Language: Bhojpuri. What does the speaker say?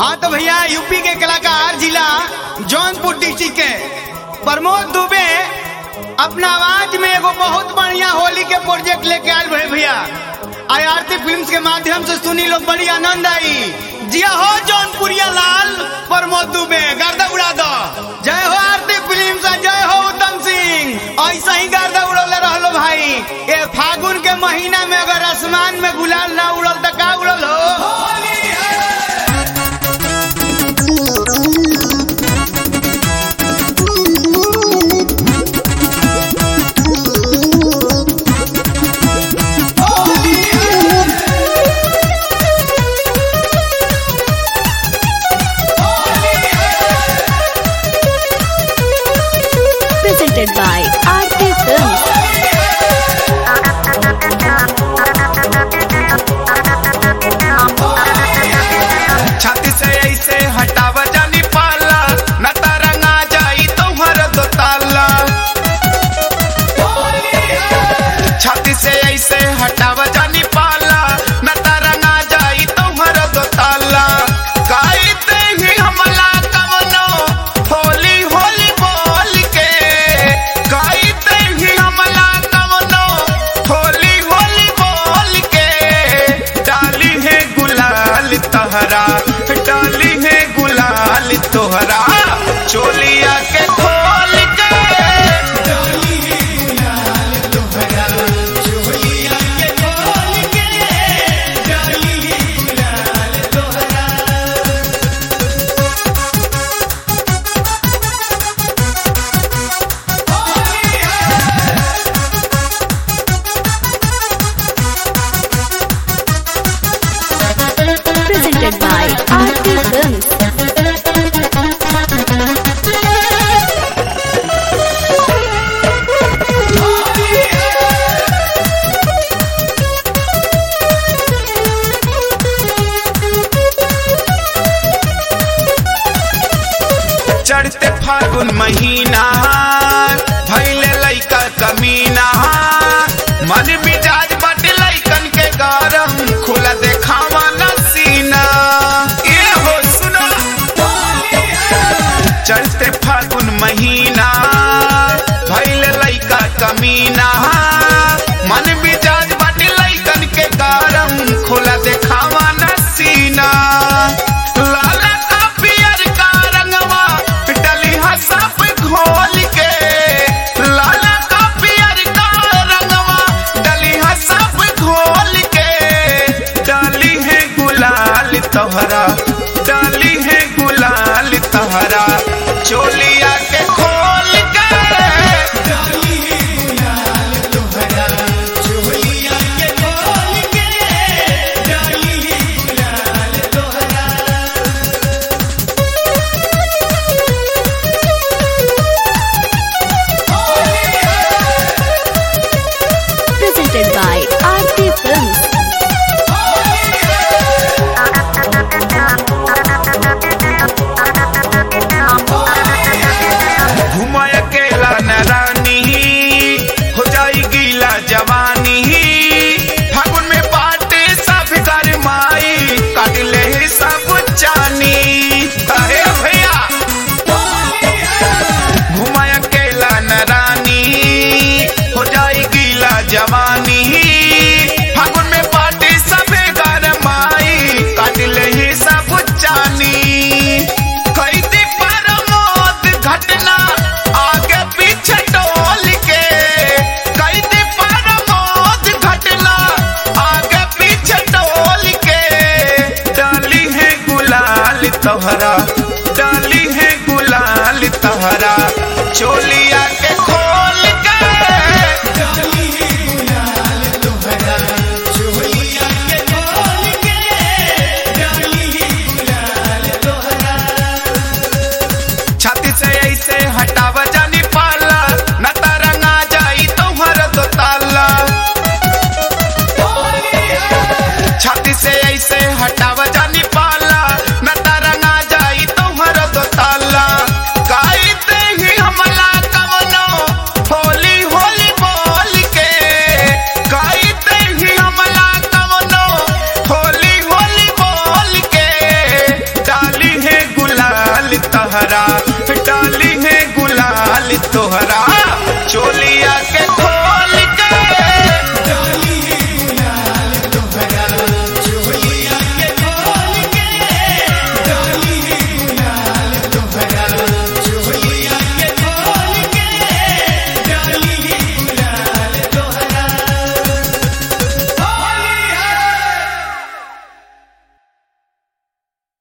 हाँ तो भैया यूपी के कलाकार जिला जौनपुर डिस्ट्रिक्ट के प्रमोद दुबे अपना आवाज में एगो बहुत बढ़िया होली के प्रोजेक्ट लेके आयल भे भैया आई आरती फिल्म के माध्यम से सुनी लोग बड़ी आनंद आई जिया हो जौनपुरिया लाल प्रमोद दुबे गर्दा उड़ा दो जय हो आरती फिल्म से जय हो उत्तम सिंह ऐसा ही गर्दा उड़ौले रहलो भाई ए फागुन के महीना में अगर आसमान में गुलाल ना उड़ल तो का उड़ल हो presented by RT Films. छाती से ऐसे हटाव जानी पाला न तरंगा जाई तुम्हार दो ताला छाती से ऐसे हटाव जानी पाला न तरंगा जाई तुम्हार दो ताला गाइते ही हमला कवनो होली होली बोल के गाइते ही हमला कवनो होली होली बोल के डाली है गुलाल तहरा डाली है गुलाल तोहरा चोलिया के खोल के Presented by RT Films. चढ़ते फागुन महीना भैले लैका कमीना मन मिजाज बट लैकन के गरम खुला देखावा न सीना ये हो सुनो चढ़ते फागुन महीना भैले लैका कमीना मन मिजाज बट लैकन के गरम खुला देखावा न सीना लाला का पियर का रंगवा डली सब घोल के लाला का पियर का रंगवा डली सब घोल के डाली है गुलाल तोहरा डाली है गुलाल तोहरा चोलिया के खोल के Presented by RT Films. घुमाय अकेला न रानी हो जाई गीला जवानी फागुन में बाटे सब कर माई काट ले सब चानी अरे भैया घुमाय अकेला न रानी हो जाई गीला जवानी फागुन में बाटे सब कर माई काट ले सब चानी कैदी परमोद घटना आगे पीछे टोल के कैदी परमोद घटना आगे पीछे टोल के डाली है गुलाल तोहरा डाली है गुलाल तोहरा चोलिया के खोल के छाती से ऐसे हटाव जानी पाला न तरंगा जाई तुम्हार दो ताला छाती से ऐसे हटाव जानी पाला न तरंगा जाई तुम्हार दो ताला गाइते ही हमला कवनो तहरा डाली है गुलाल तोहरा